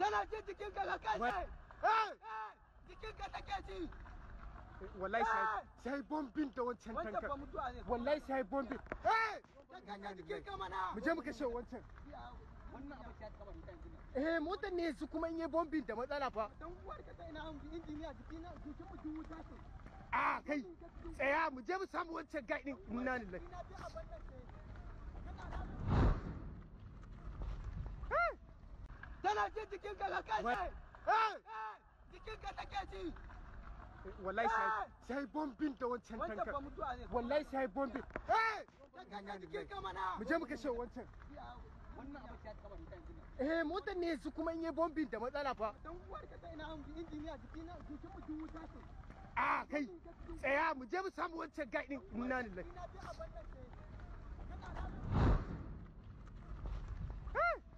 Tana jin jikin ka kai Wai. Eh! Jikin ka take ji. wallahi sai sai bombin da wancan Wancan tankar ba mutuwa ne. wallahi sai bombin eh Tanka jikin ka mana. mu je mu kashe wancan Wannan abu ta kaba da yanzu. eh motar ne su kuma in yi bombin da matsala fa Dan uwar ka ta ina an injiniya jikin jikin mutum wuta ce. a kai tsaya mu je mu samu wancan gai din inna lillahi Ina bi abin nan ce. Eh, Tana jin jikin ka kai Wai. Eh! Jikin ka take ji. wallahi sai sai bombin da wancan Wancan ba tankar mutuwa ne. wallahi sai bombin eh Tanka jikin ka mana. mu je mu kashe wancan Wannan abu ta kaba da yanzu. eh motar ne su kuma in yi bombin da matsala fa Dan uwar ka ta ina an injiniya jikin jikin mutum wuta ce. a kai tsaya mu je mu samu wancan gai din inna lillahi Ina bi abin nan ce. Eh,